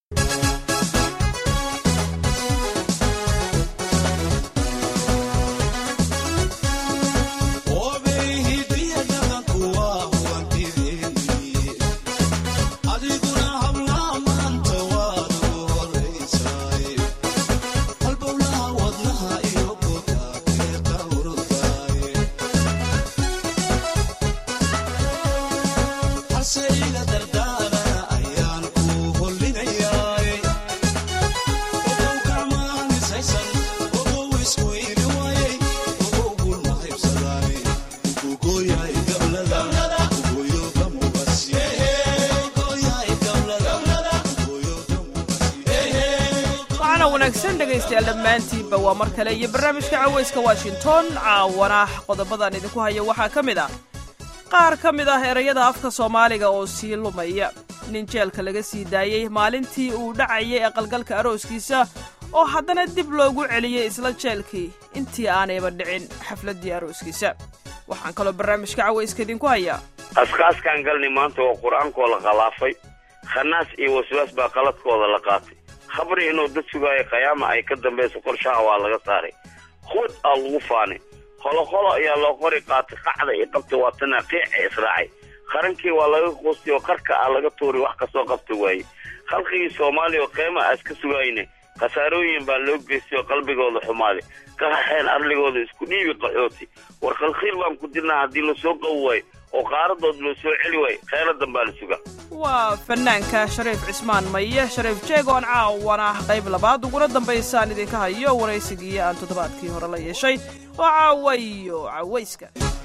dhegaystayaal dhammaantiinba waa mar kale iyo barnaamijka cawayska washington caawana qodobadan idinku haya waxaa ka mid ah qaar ka mid ah erayada afka soomaaliga oo sii lumaya nin jeelka laga sii daayey maalintii uu dhacayay aqalgalka arooskiisa oo haddana dib loogu celiyey isla jeelkii intii aanayba dhicin xafladdii arooskiisa waxaan kaloo barnaamijka cawayska idinku hayaa askaaskaan galni maanta oo qur-aankoo la khalaafay khanaas iyo waswaas baa qaladkooda la qaatay khabri inuu dad sugaayo khayaama ay ka dambayso qorshaha waa laga saaray hud aa lagu faanay holoqolo ayaa loo qori qaatay qacda iyo qabta waa tana qiica israacay qarankii waa laga quustay oo qarka ah laga tuuray wax kasoo qabta waaye khalqigii soomaaliya oo qiima aas ka sugayne khasaarooyin baa loo geystay oo qalbigooda xumaaday ka haxeen arligooda isku dhiibi qaxooti war khalkhiil baan ku dirnaa haddii lasoo qabi waayo oo qaaradood loo soo celi waayo kheyradan baa la sugaa waa fanaanka shariif cismaan maye shariif jeegoon caawana qayb labaad uguna dambaysaan idinka hayo waraysigii aan toddobaadkii hore la yeeshay oo caawayo cawayska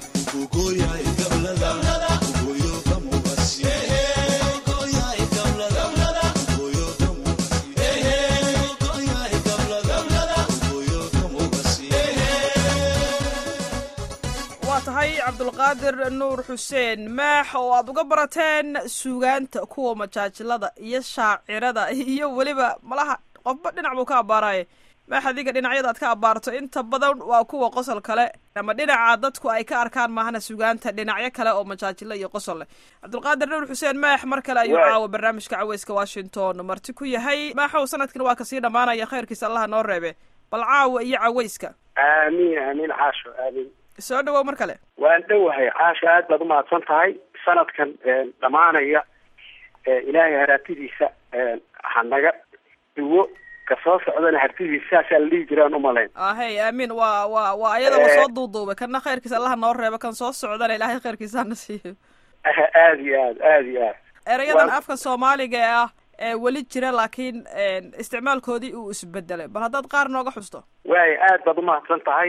waa tahay cabdulqaadir nuur xuseen maax oo aad uga barateen suugaanta kuwa majaajilada iyo shaacirada iyo weliba malaha qofba dhinac buu ka abbaaraya maax adiga dhinacyada aad ka abbaarto inta badan waa kuwa qosol kale ama dhinaca dadku ay ka arkaan maahana suugaanta dhinacyo kale oo majaajilo iyo qosol leh cabdulqaadir nuur xuseen maax mar kale ayuu caawa barnaamijka caweyska washington marti ku yahay maaxow sanadkan waa kasii dhammaanaya khayrkiisa allaha noo reebe bal caawa iyo caweyska aamiin aamiin caasho aamiin soo dhawow mar kale waan dhowahay caasho aad baad umahadsan tahay sanadkan dhammaanaya ilaahay haraatidiisa hanaga dhiwo kasoo socdana hartidiisa saasaa la dhihi jiraan umalayn ahey aamiin waa waa waa ayadaba soo duuduubay kana khayrkiisa allaha noo reebo kan soo socdana ilaahay khayrkiisa hana siiyo aad iyo aad aad iyo aad erayadan afka soomaaliga ee ah ee weli jira laakiin isticmaalkoodii uu isbedelay bal haddaad qaar nooga xusto waay aad baad umahadsan tahay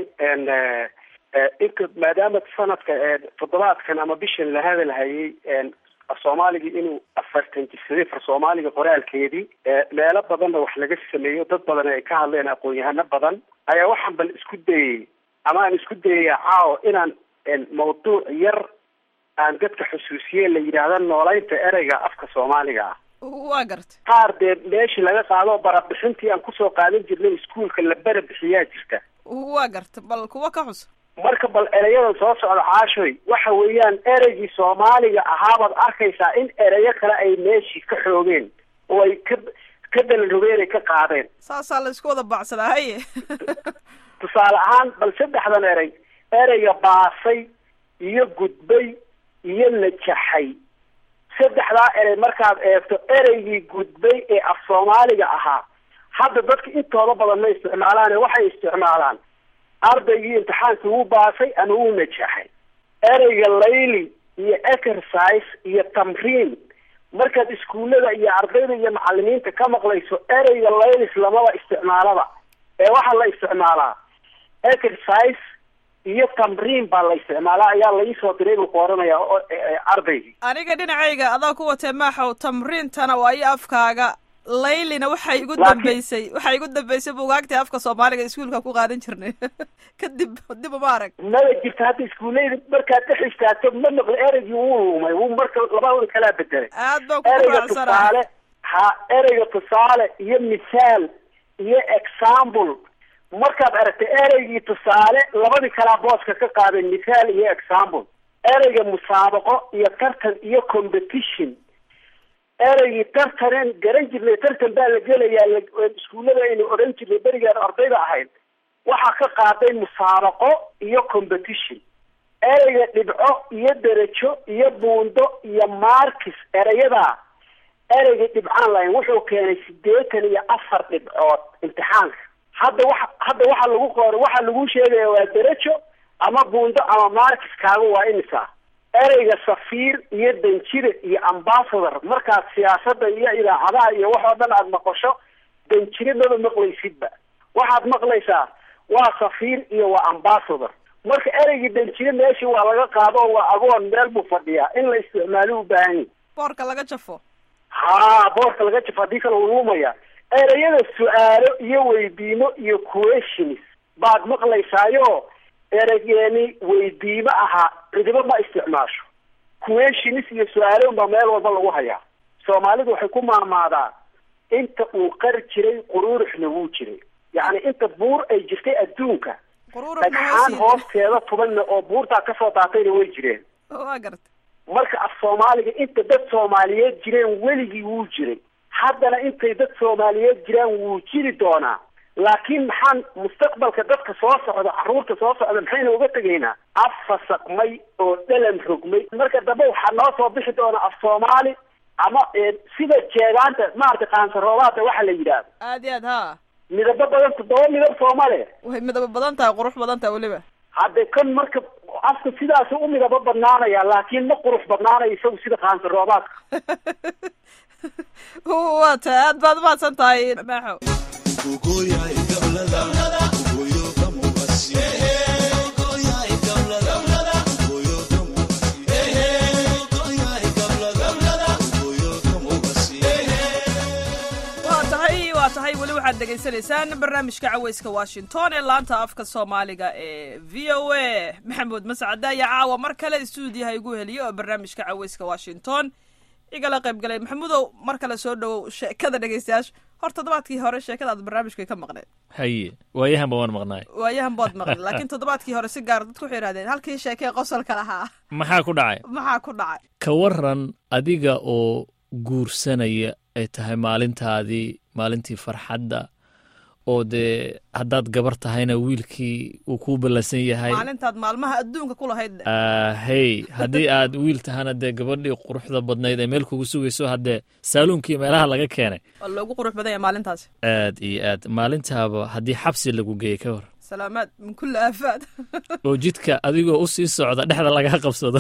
inka maadaama sanadka toddobaadkan ama bishan la hadalhayay soomaaliga inuu afartan jirsaday far soomaaliga qoraalkeedii meelo badanna wax laga sameeyo dad badan ay ka hadleen aqoon-yahano badan ayaa waxaan bal isku dayay ama aan isku dayaya caawo inaan mawduuc yar aan dadka xusuusiye la yidhaahda noolaynta ereyga afka soomaaliga ah waa garta qaar dee meeshii laga qaado barabixintii aan kusoo qaadan jirnay iskuolka la bara bixiyaa jirta waa garta bal kuwa ka xus marka bal ereyada soo socda caashoy waxa weeyaan ereygii soomaaliga ahaabaad arkaysaa in ereyo kale ay meeshii ka xoogeen oo ay ka ka dalarogeen ay ka qaadeen saasaa la isku wada baacsadaa haye tusaale ahaan bal saddexdan erey ereyga baasay iyo gudbay iyo najaxay saddexdaa erey markaad eegto ereygii gudbay ee af soomaaliga ahaa hadda dadka intooda badan ma isticmaalaane waxay isticmaalaan ardaygii imtixaankii wuu baasay ama wuu najaxay ereyga layli iyo exercise iyo tamriin markaad iskuullada iyo ardayda iyo macalimiinta ka maqlayso ereyga laylis lamaba isticmaalaba ee waxaa la isticmaalaa exercise iyo tamriin baa la isticmaalaa ayaa laisoo diray buu ku oranayaa ardaygii aniga dhinacayga adaa ku watee maaxow tamriintana waa iyo afkaaga laylina waxay igu dambeysay waxay igu dambeysay bugaagtii afka soomaaliga iskuolka ku qaadan jirnay kadib dib uma arag maba jirta hadda iskuulleyda markaad dhex istaagto ma maqli ereygii wuu lumay wuu marka labadooda kalaa bedelay aad baan kugu ereyga raacsana tusaale ha ereyga tusaale iyo misaal iyo example markaad aragtay ereygii tusaale labadii kalaa booska ka qaadeen misaal iyo example ereyga musaabaqo iyo tartan iyo competition ereygii tartanen garan jirnay tartan baa la gelayaa iskuullada aynu odhan jirnay berigaan ardayda ahayd waxaa ka qaaday musaabaqo iyo competition ereyga dhibco iyo derajo iyo buundo iyo markis erayadaa ereygii dhibcaan lahayn wuxuu keenay sideetan iyo afar dhibcood imtixaanka hadda waxa hadda waxa lagu qoray waxaa lagu sheegaya waa derajo ama buundo ama markis kaaga waa imisa ereyga safiir iyo danjire iyo ambassador markaad siyaasada iyo idaacadaha iyo wax oo dhan aada maqasho danjire maba maqlaysidba waxaad maqlaysaa waa safiir iyo waa ambassador marka ereygii danjire meeshii waa laga qaado oo waa agoon meel buu fadhiyaa in la isticmaalo u baahan yahi boorka laga jafo ha boorka laga jafo haddii kale uu lumaya ereyada su-aalo iyo weydiimo iyo questions baad maqlaysaayo ereygeeni weydiimo ahaa cidibo ma isticmaasho questions iyo su-aalo unbaa meel walba lagu hayaa soomaalidu waxay ku maamaadaa inta uu qar jiray quruuruxna wuu jiray yacni inta buur ay jirtay adduunka dhagxaan hoosteeda tubanna oo buurtaa kasoo daatayna way jireen waa garta marka af soomaaliga inta dad soomaaliyeed jireen weligii wuu jiray haddana intay dad soomaaliyeed jiraan wuu jiri doonaa laakiin maxaan mustaqbalka dadka soo socda carruurta soo socda maxayna uga tegaynaa af fasaqmay oo dhalan rogmay marka dambe waxaa noo soo bixi doona af soomaali ama sida jeegaanta maarata qaansaroobaada waxa la yidhaahdo aad iyo aad ha midabo badan toddoba midab soomale way midabo badan tahay qurux badan tahay weliba hadde kan marka afka sidaasu u midabo badnaanaya laakiin ma qurux badnaanayo isagu sida qaansaroobaadka waa tahay aad baad umahadsan tahay maaxo waa tahay weli waxaad dhegaysanaysaan barnaamijka caweyska washington ee laanta afka soomaaliga ee v o a maxamuud mascade ayaa caawa mar kale istuudiyaha igu heliya oo barnaamijka caweyska washington igala qayb galay maxamuudow mar kale soo dhowow sheekada dhegeystayaasha hor toddobaadkii hore sheekadaad barnaamijka ka maqneed haye waayahanba waan maqnaay waayahan bood maqned laakiin toddobaadkii hore si gaar dadku waxay ihahdeen halkii sheekee qosolka lahaa maxaa ku dhacay maxaa ku dhacay ka waran adiga oo guursanaya ay tahay maalintaadii maalintii farxadda oo dee haddaad gabar tahayna wiilkii uu kuu ballansan yahay maalintaad maalmaha adduunka ku lahayd hey haddii aad wiil tahana dee gabadhii quruxda badnayd ee meel kugu sugayso haddee saaluunkii meelaha laga keenay waa loogu qurux badan yahay maalintaasi aad iyo aad maalintaaba haddii xabsi lagu geeyey ka hor salaamaad min kulli aafaad oo jidka adigoo u sii socda dhexda lagaa qabsado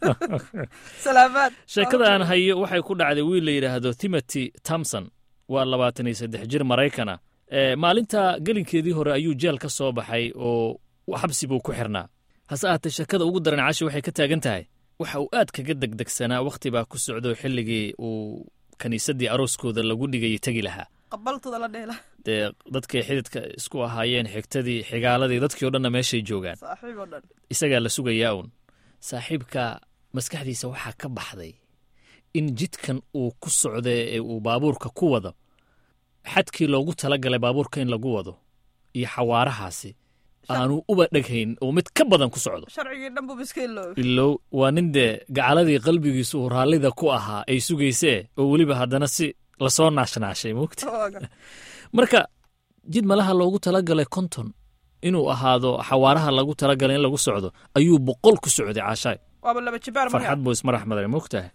salaamaad sheekada aan hayo waxay ku dhacday wiil la yidhaahdo timothy tomson waa labaatan iyo saddex jir maraykana maalinta gelinkeedii hore ayuu jeel ka soo baxay oo xabsi buu ku xirnaa hase ahaatee sheekada ugu daran cashi waxay ka taagan tahay waxa uu aad kaga degdegsanaa wakhti baa ku socdo xilligii uu kiniisaddii arooskooda lagu dhigayay tegi lahaa qabaltooda la dheela dee dadkay xididka isku ahaayeen xigtadii xigaaladii dadkii o dhanna meeshay joogaan saaxiib oo dhan isagaa la sugayaa uun saaxiibka maskaxdiisa waxaa ka baxday in jidkan uu ku socda ee uu baabuurka ku wado xadkii loogu talagalay baabuurka in lagu wado iyo xawaarahaasi aanu uba dheghayn oo mid ka badan ku socdo sharcigii dhan buu iska iloobi ilow waa nin dee gacaladii qalbigiisu uu raallida ku ahaa ay sugaysee oo weliba haddana si lasoo naashnaashay mugta marka jid malaha loogu talagalay konton inuu ahaado xawaaraha lagu talagalay in lagu socdo ayuu boqol ku socday caashaay waaba laba jibaar farxad buu ismarax maday mogtahay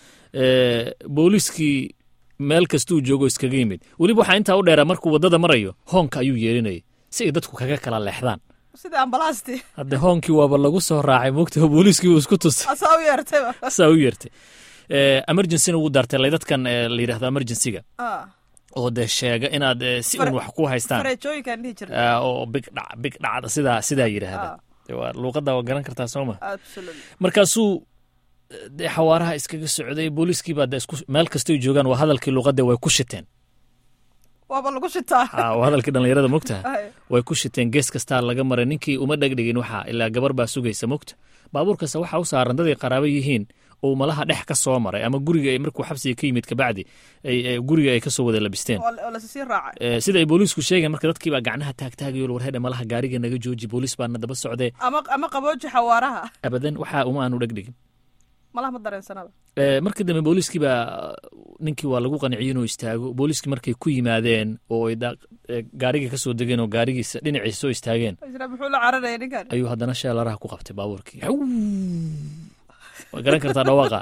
booliiskii meel kastuu joogo iskaga yimid weliba waxaa intaa u dheeraa markuu waddada marayo hoonka ayuu yeerinayay si ay dadku kaga kala leexdaan sida ambalaasti hadde hoonkii waaba lagu soo raacay mogtaha booliiskii uu isku tusay asaa u yeertayba saa u yeertay emergencyna wuu daartay laydadkan la yidhahdo emergencyga oo dee sheega inaad si un wax ku haystaan fareejooyinkaan dhihi jirna oo big dhac big dhacda sidaa sidaa yidhaahda waa luuqadda waa garan kartaa sooma absolutely markaasuu dee xawaaraha iskaga socday booliiskii baa de isku meel kastoy joogaan waa hadalkii luuqadda way ku shiteen waaba lagu shitaa waa hadalkii dhallinyarada mogtaha way ku shiteen gees kastaa laga maray ninkii uma dhegdhigin waxaa ilaa gabar baa sugaysa mogta baabuurkasta waxaa u saaran daday qaraabo yihiin oo malaha dhex ka soo maray ama guriga markuu xabsiga ka yimid kabacdi guriga ay kasoo wada labisteen oo lasii raacay sida ay booliisku sheegeen marka dadkii baa gacnaha taagtaagayo warhedhe malaha gaariga naga jooji booliis baana daba socdee ama ama qabooji xawaaraha abadan waxaa uma aanu dhegdhigin malaha ma dareensanaba Eh, markii dambe booliiskii baa ninkii waa lagu qanciyey inuu istaago booliiskii markay ku yimaadeen oo ay da- eh, gaarigii ka soo degeen oo gaarigiisa dhinaciisa soo istaageen isra muxuu la cararaya ninkan ayuu haddana sheelaraha ku qabtay baabuurkii Haw! waa garan kartaa dhawaaqa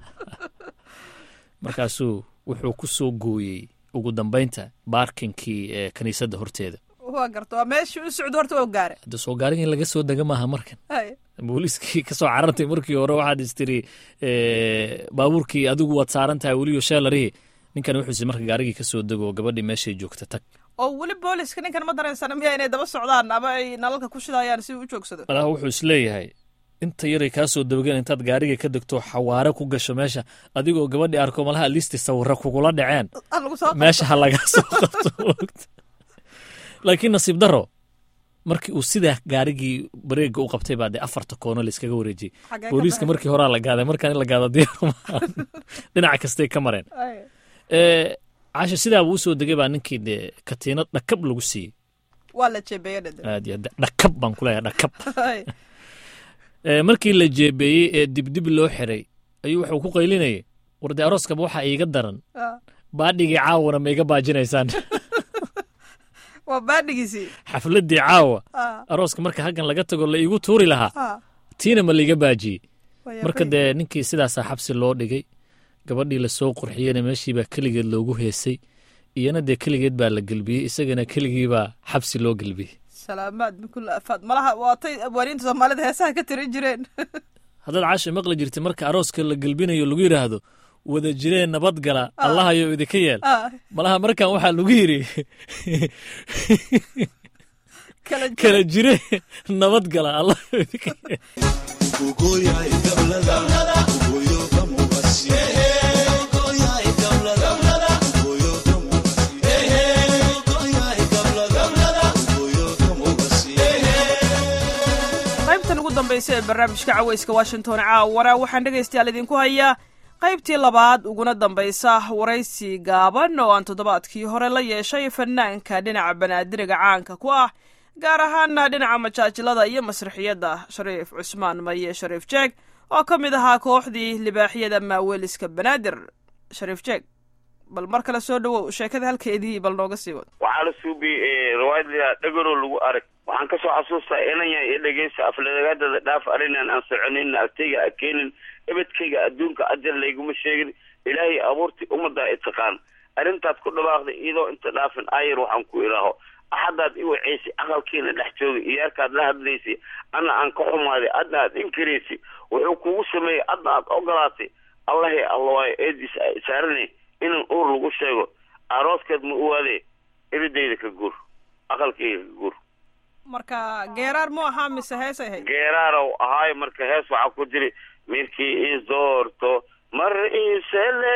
markaasuu wuxuu ku soo gooyey ugu dambaynta baarkinkii ee kiniisadda horteeda waa garta waa meeshii u socdo horta waa gaare hadda soo gaariga in laga soo dega maaha markan hay booliiskii kasoo carartay markii hore waxaad istiri eh, baabuurkii adigu waad saaran tahay weliyo sheelarihii ninkan wuxuuse marka gaarigii kasoo dego oo gabadhii meeshay joogta tag oo weli booliska ninkan ma dareensana miya inay daba socdaan ama ay nalalka ku shidayaan si uu u joogsado malaha wuxuu isleeyahay inta yaray kaa soo dabageen intaad gaariga ka degto xawaare ku gasho meesha adigoo gabadhii arko malaha listi sawirra kugula dhaceen ha lagu soo meesha ha lagaa soo qabto laakiin nasiib daro markii uu sidaa gaarigii bareega u qabtay baa dee afarta koono layskaga wareejiyey Xagee ka booliiska baxay? markii horaa la gaaday markaan in la gaado diyaar maahan dhinaca kastay ka mareen Hay. Eh, caasha sidaa buu usoo degay baa ninkii dee katiinad dhakab lagu siiyey waa la jeebeeye dhade aad iyo aad dhakab baan ku leeyahay dhakab Hay. Eh, markii la jeebeeyey ee dibdib loo xiray ayuu wuxuu ku qaylinayay war dee arooskaba waxaa iiga daran Ah. baadhigii caawana ma iga baajinaysaan waa baadhigiisii xafladdii caawa Ah. arooska marka halkan laga tago la iigu tuuri lahaa Ah. tiina ma laiga baajiyey Waa marka yaabay. dee ninkii sidaasaa xabsi loo dhigay gabadhii lasoo qurxiyeyna meeshii baa keligeed loogu heesay iyana dee keligeed baa la gelbiyey isagana keligii baa xabsi loo gelbiyey salaamaad min kulli afaad malaha waatay abwaaniinta soomaalida heesaha ka tirin jireen haddaad caasha maqli jirtay marka arooska la gelbinayo lagu yidhaahdo wada jireen nabadgala allahayo idinka yeel Ah. malaha markan waxaa lagu yidhi kala jira. kala jire nabadgala allahayo idinka yeel qaybtan ugu dambaysa ee barnaamijka caweyska washington caawana waxaan dhegaystayaal idinku hayaa qaybtii labaad uguna dambaysa waraysi gaaban oo aan toddobaadkii hore la yeeshay fanaanka dhinaca banaadiriga caanka ku ah gaar ahaana dhinaca majaajilada iyo masraxiyadda shariif cusmaan maye shariif jeeg oo ka mid ahaa kooxdii libaaxyada maaweeliska banaadir shariif jeeg bal mar kale soo dhowow sheekada halkeedii bal nooga sii wad waxaa la suubiyey riwaayad layaa dhegaro lagu arag waxaan kasoo xasuustaa inanya iyo dhegeysta afladagaadada dhaaf arinan aan soconin agtayga a keenin ebedkayga adduunka ajal layguma sheegin ilaahay abuurtii ummaddaa itaqaan arrintaad ku dhawaaqday iyadoo inta dhaafin ayar waxaan ku ilaaho axadaad i waceysay aqalkiina dhex joogay iyaarkaad la hadlaysay ana aan ka xumaaday adna aad inkaraysay wuxuu kugu sameeyey adna aad ogolaatay allahi allawaayo eediis saarane inan uur lagu sheego arooskeed ma uwaade eridayda ka guur aqalkayga ka guur marka geeraar mu ahaa mise heesay ahayd geeraarow ahaayo marka hees waxaa ku jiri mirkii isoorto mar isele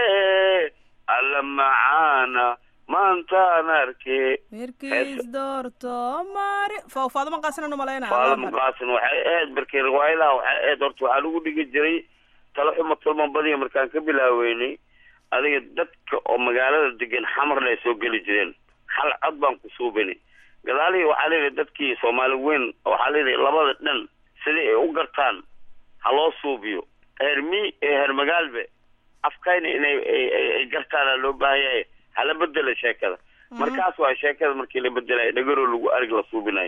alla macaana maantaan arke mirkiis doorto mari fa faadama qaasinan umalaynaya faadama qaasin waxay ahayd markii riwaayadaha waxay ahayd horta waxaa lagu dhigi jiray talo xuma tulman badiya markaan ka bilaaweynay adiga dadka oo magaalada degan xamarna ay soo geli jireen hal cod baan ku suubinay gadaalihii waxaa layidhi dadkii soomaali weyn waxaa layidhi labada dhan sidai ay u gartaan ha loo suubiyo heer mi ee heer magaalbe afkayna inay ay gartaana loo baahan yahay hala bedela sheekada markaas waa sheekada markii la bedelayo dhegaro lagu arig la suubinayo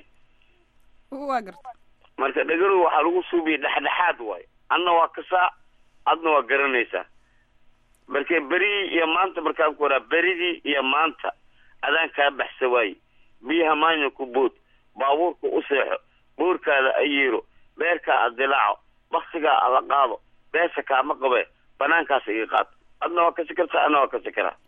waa garta marka dhegaro waxaa lagu suubiyay dhexdhexaad waayo adna waa kasaa adna waa garanaysaa marka berigii iyo maanta markaan ku waraa berigii iyo maanta adaan kaa baxsa waaye biyaha maanya ku bood baabuurka u seexo boorkaada ayeero beerkaa a dilaaco baksigaa ala qaado beesa kaama qabe banaankaas iga qaad adna waa kasi kartaa adna waa kasi karaa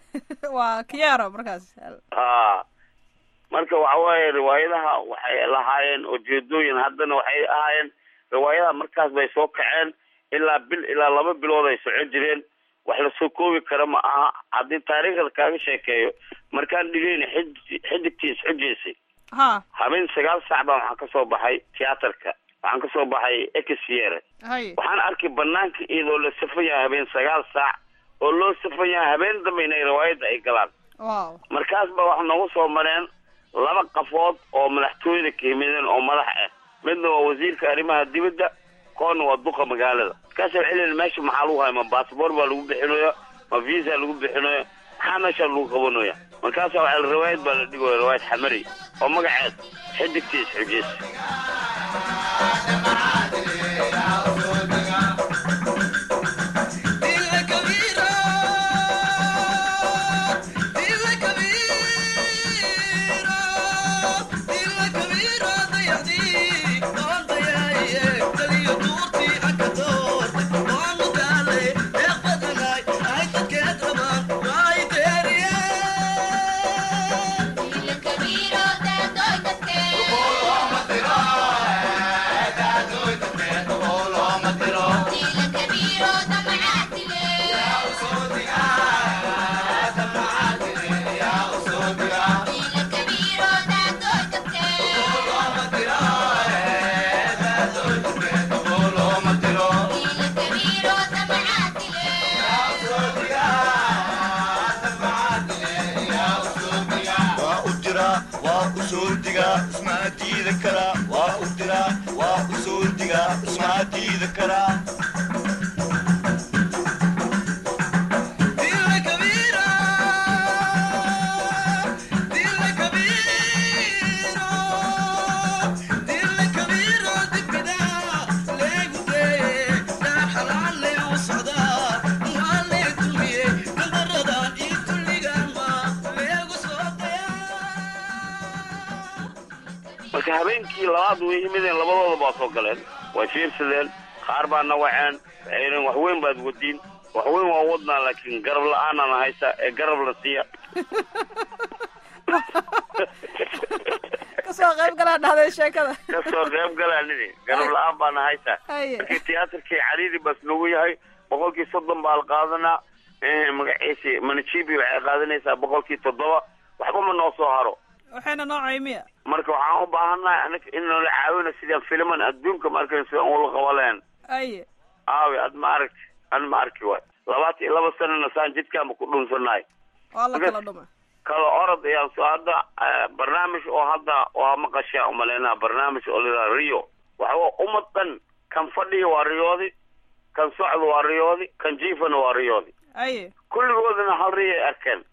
waa kiyaaro markaas ha marka waxa waaye riwaayadaha waxay lahaayeen ujeedooyin haddana waxay ahaayeen riwaayadaha markaas bay soo kaceen ilaa bil ilaa laba bilood ay socon jireen wax lasoo koobi kara ma aha haddii taariikhda kaaga sheekeeyo markaan dhigayna xid xidigtii isxujaysay ha habeen sagaal saac baan waxaan kasoo baxay tiyaatarka waxaan kasoo baxay exyere hay waxaan arkay banaanka iyadoo la safan yahay habeen sagaal saac oo loo safan yahay habeen dambe inay riwaayadda ay galaan wow markaas ba wax noogu soo mareen laba qafood oo madaxtooyada ka yimideen oo madax ah midna waa wasiirka arrimaha dibadda koonna waa duqa magaalada markaasa waxay leeyihin meesha maxaa lagu haya ma baasboor baa lagu bixinaya ma visa lagu bixinaya maxaa meesha lagu qabanaya markaasa waxaa riwaayad baa la dhigaya riwaayad xamari oo magaceed xidigta isxujeys marka habeenkii labaad way yimideen labadooda baa soo galeen way fiirsadeen qaar baa na waceen waxay yidheen wax weyn baad wadiin wax weyn waa wadnaa laakiin garab la-aanana haysa ee garab la siiya kasoo qayb galaa dhahday sheekada kasoo qayb galaa nidi garab la-aan baana haysa Haye. markii tiyaatarkii cariiri baas nagu yahay boqolkii soddon baa la qaadanaa magaciisi manajibi waxay qaadanaysaa boqolkii toddoba waxba ma noo soo haro waxayna noocay miya marka waxaan u baahannahay anaga in nala caawina sidaan filiman adduunka ma arkan sidaan ula qabaleen aye aawi ad ma aragti an ma arki waay labaatan iyo laba sanana saan jidkaanba ku dhunsanahay waa la Ogas. kala dhuma kala orod ayaan soo hadda eh, barnaamij oo hadda waa maqashaa umaleynaa barnaamij oo liraa rio waxaa ummad dhan kan fadhiya waa riyoodi kan socda waa riyoodi kan jiifana waa riyoodi aye kulligoodana hal riyo ay arkeen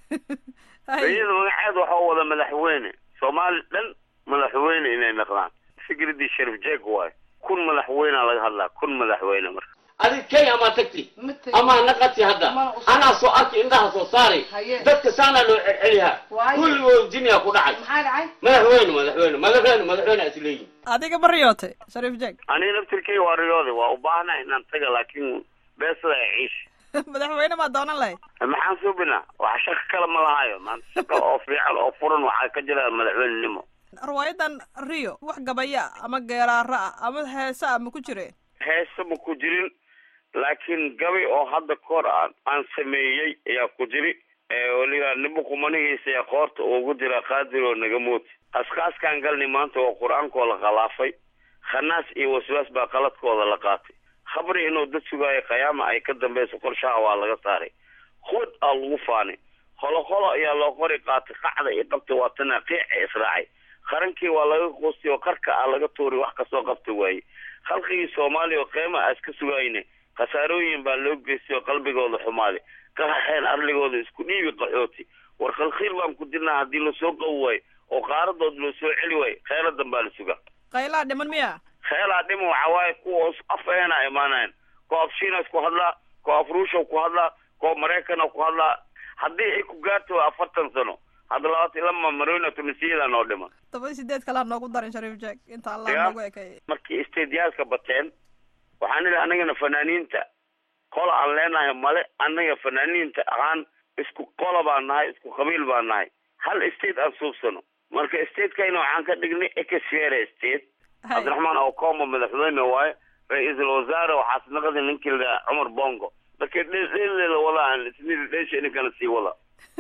aye riyada magaceeda waxaa wada madaxweyne soomaali dhan madaxweyne inay noqdaan fikradii sharif jeeg waayo kun madaxweynea laga hadlaa kun madaxweyne marka adig kenya amaa tagti Ma tegin. amaa naqati hadda Ma usoo- anaa soo arki indhaha soo saari Haye. dadka saanaa loo celceliyaa Waaye. kulligood jiniya ku dhacay maxaa dhacay madaxweyne madaxweyne madaxweyne madaxweyne is leeyihin adiga ma riyootay shariif jeeg aniga naftirkay waa riyoode waa u baahna inaan taga laakiin beesada ay ciish madaxweyne maa doonan lahayd maxaan suubinaa wax shaqo kale ma lahayo maanta shaqo oo fiican oo furan waxaa ka jira madaxweynenimo riwaayadan rio wax gabaya ah ama geeraaro ah ama heese ah ma ku jireen heese ma ku jirin laakiin gabi oo hadda kahor aan aan sameeyey ayaa ku jiri weliba nibo qumanihiisa ayaa qoorta ugu jira qaadir oo naga mooti askaaskaan galnay maanta oo qur-aankoo la khalaafay khanaas iyo waswaas baa qaladkooda la qaatay khabri inuu dad sugaayo qiyaama ay ka dambeyso qorshaha waa laga saaray hud aa lagu faanay holo holo ayaa loo qori qaatay qacda iyo qabta waa tana qiica israacay qarankii waa laga quustay oo qarka ah laga tuuray wax kasoo qabta waaye khalqigii soomaaliya oo qiima aas ka sugayne khasaarooyin baa loo geystay oo qalbigooda xumaaday ka haxeen arligooda isku dhiibi qaxooti war khalkhiil baan ku dirnaa haddii lasoo qabi waayo oo qaaradood loo soo celi waayo kheyradan baa la sugaa qaylaa dhiman miya kheelaa dhima waxaa waaye kuwa af eena imaanayan kuwa af shiinas ku hadlaa kuwa af ruusha ku hadlaa kuwa maraykana ku hadlaa haddii ay ku gaarto afartan sano hadda labaatan lama marona tunisiyada noo dhiman toban sideed kalaa noogu darin shariif jeeg inta allah Ya. noogu ekay markii stadiyaalka bateen waxaan idhi anagana fanaaniinta qola aan leenahay male annaga fanaaniinta ahaan isku qola baan nahay isku qabiil baan nahay hal state aan suubsano marka statekayna waxaan ka dhignay exfere state Hay. cabdiraxmaan okomo madaxweyne waaye ra-iisul wasaare waxaas naqdi ninkii la cumar bongo marka dheelela wada aan isnidi dheesha idinkana sii wada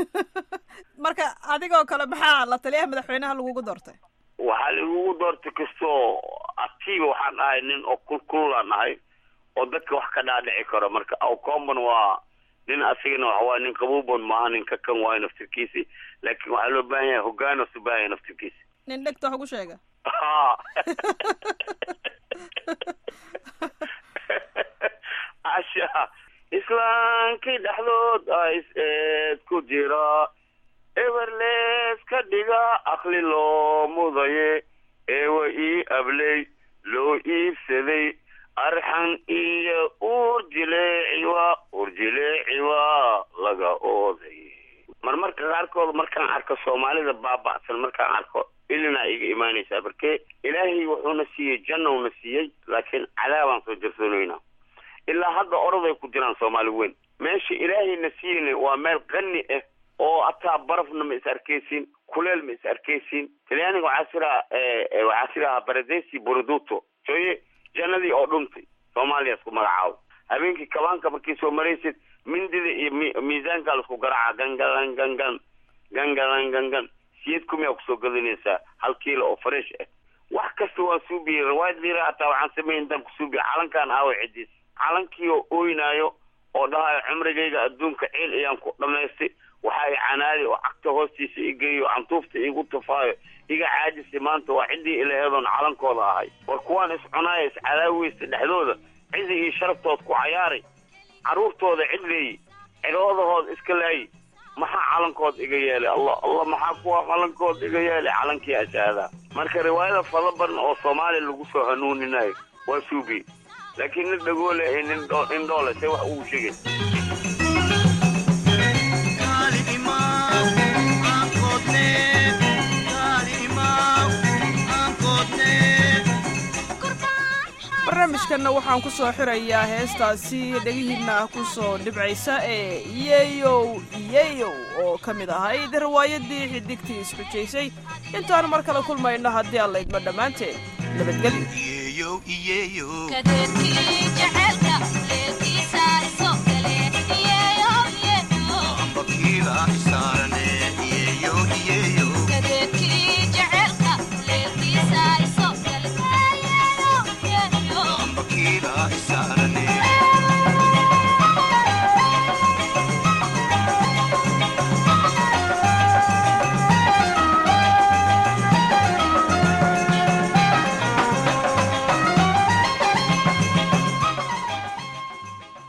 marka adigoo kale maxaa la taliyaha madaxweynaha lagugu doortay waxaa laigugu doortay kastoo active waxaan ahay nin oo kulkulaan ahay oo dadka wax ka dhaadhici karo marka awcombon waa nin asigana waxa waaye nin qabuubon maaha nin ka kan waayo naftirkiisi laakiin waxaa loo baahan yahay hogaan oo baahan yahay naftirkiisi nin dhegta wax ugu sheega Ha. casha islaankii dhexdood a is-eed ku jira eberles ka dhiga akli loo mudaye eewa ii abley loo iibsaday arxan iyo uurjileeciwa uurjileeciwa laga ooday marmarka qaarkood markaan arko soomaalida baaba'san markaan arko ilinaa iga imaanaysaa markee ilaahay wuxuuna siiyey jannowna siiyey laakiin cadaabaan soo jarsoonaynaa ilaa hadda oroday ku jiraan soomaali weyn meesha ilaahayna siiyeyna waa meel qani ah oo hataa barafna ma is arkaysiin kuleel ma is arkaysiin talyaaniga waxaa siraa waxaa sirahaa baradesi boroduto sooye jannadii oo dhuntay soomaaliya isku magacaabo habeenkii kabaanka markii soo maraysid mindida iyo mi miisaankaa laisku garaaca gangalan gangan gangalan gangan siyad kumiyaa kusoo gadanaysaa hal kiilo oo fresh ah wax kasta waa suubiyey riwaayad liira hataa waxaan sameyn intaan kusuubiya calankaan aawa cidiis calankii oo ooynaayo oo dhahayo cumrigayga adduunka ciil ayaan ku dhamaystay waxa i canaadi oo cagta hoostiisa igeeyo cantuufta igu tufaayo iga caajisay maanta waa ciddii ilaheedoon calankooda ahay war kuwaan iscunaaya iscadaaweysta dhexdooda cidi iyo sharaftood ku cayaaray carruurtooda cid leeyi ciroodahooda iska laayi maxaa calankood iga yeelay allah allah maxaa kuwa calankood iga yeelay calankii ashaadaa marka riwaayada fada badan oo soomaaliya lagu soo hanuuninayo waa suubi laakiin nin dhagoole iyo nin indhoole see wax ugu sheegay barnaamijkanna waxaan ku soo xirayaa heestaasi dhegihiinna ku soo dhibcaysa ee iyeyow iyeyow oo ka mid ahayd riwaayadii xidigtii isxujaysay intaan mar kale kulmayno haddii aan laydma dhammaanteen nabadgelyo